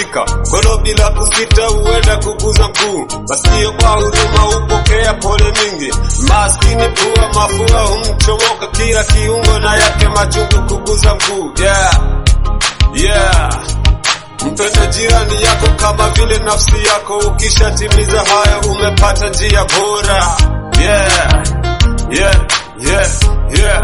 kushika mkono bila kusita, huenda kuguza mguu. Masikio kwa huruma hupokea pole mingi, maskini pua mafua humchomoka kila kiungo, na yake machungu kuguza mguu. Yeah, yeah. Mpende jirani yako kama vile nafsi yako, ukishatimiza hayo umepata njia bora. Yeah, yeah, yeah, yeah.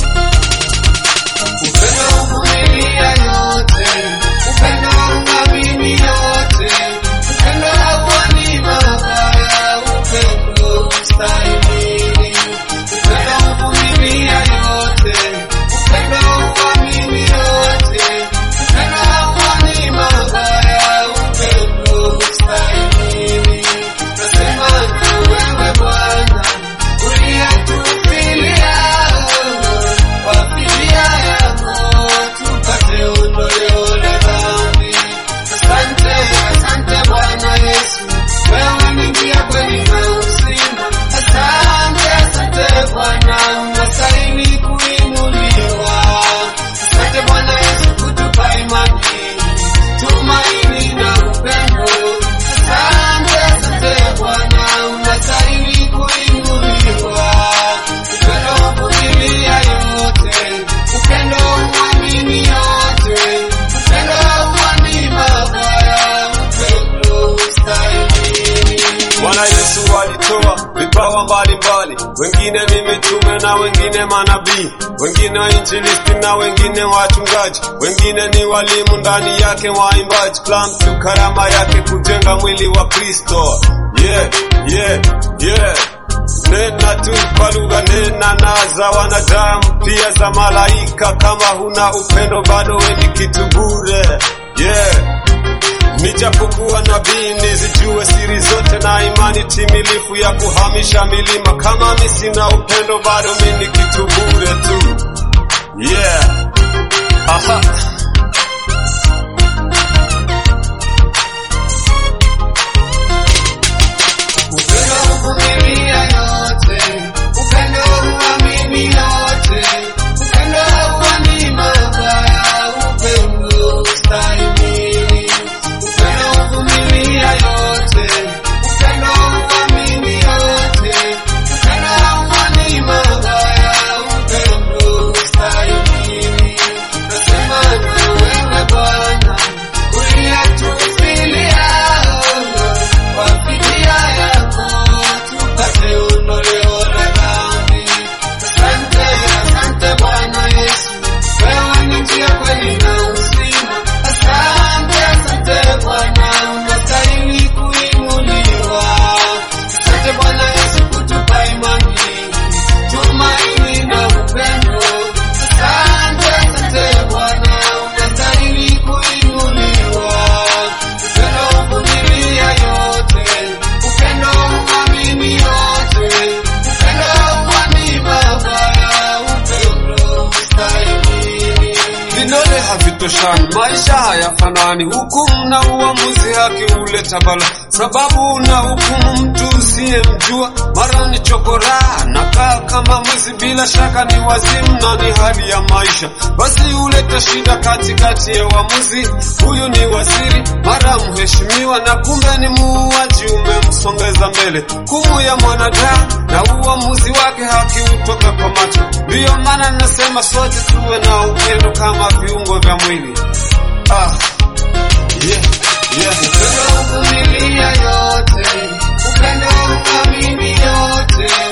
Upendo huvumilia yote, upendo hauamini yote, upendo hauoni mabaya, upendo hustahimili. Upendo huvumilia yote, upendo hauamini yote, upendo hauoni mabaya, upendo hustahimili. Nasema na wewe Bwana, uliyetufilia kwa fidia yako tupate ondoleo la dhambi. Asante, asante Bwana Yesu, wewe ni njia, kweli na uzima. Asante, asante Bwana, unastahili kuinuliwa. Asante Bwana Yesu kutupa imani, tumaini na upendo. Asante, asante Bwana, unastahili kuinuliwa. Upendo huvumilia yote, upendo huamini yote, upendo hauoni mabaya, upendo hustahimili. Bwana Yesu alitoa vipawa mbalimbali, wengine ni mitume na wengine manabii, wengine wainjilisti na wengine wachungaji, wengine ni walimu, ndani yake waimbaji. Kila mtu karama yake kujenga mwili wa Kristo. Yeah, yeah, yeah. Nena tu kwa lugha, nena na za wanadamu, pia za malaika. Kama huna upendo, bado we ni kitu bure. Yeah. Nijapokuwa nabii nizijue siri zote na imani timilifu ya kuhamisha milima. Kama mi sina upendo, bado mi ni kitu bure tu. Yeah. Aha. Upendo huvumilia yote, upendo huamini yote, upendo hauoni mabaya, upendo hustahimili. Upendo huvumilia yote, upendo huamini yote, upendo hauoni mabaya, upendo hustahimili. Nasema na wewe Bwana, uliyetufilia kwa fidia yako tupate ondoleo la dhambi. Asante, asante Bwana Yesu, wewe ni njia, kweli na uzima. Asante, asante Bwana, unastahili kuinuliwa. Asante Bwana Yesu kutupa imani, tumaini na upendo. Asante, asante Bwana, unastahili kuinuliwa. Upendo huvumilia yote, upendo huamini yote, upendo hauoni mabaya, upendo hustahimili. Vidole havitoshani, maisha hayafanani, hukumu na uamuzi haki huleta bala, sababu na hukumu mtu usiyemjua, mara ni chokora nakaa kama mwizi, bila shaka ni wazimu na ni hali ya maisha, basi huleta shida katikati ya uamuzi. Huyu ni waziri, mara mheshimiwa, na kumbe ni muuaji, umemsongeza mbele. Hukumu ya mwanadamu na uamuzi wake haki hutoka kwa macho, ndiyo maana nasema sote tuwe na upendo kama viungo vya mwili. Ah, yeah, yeah. Upendo huvumilia yote, upendo huamini yote,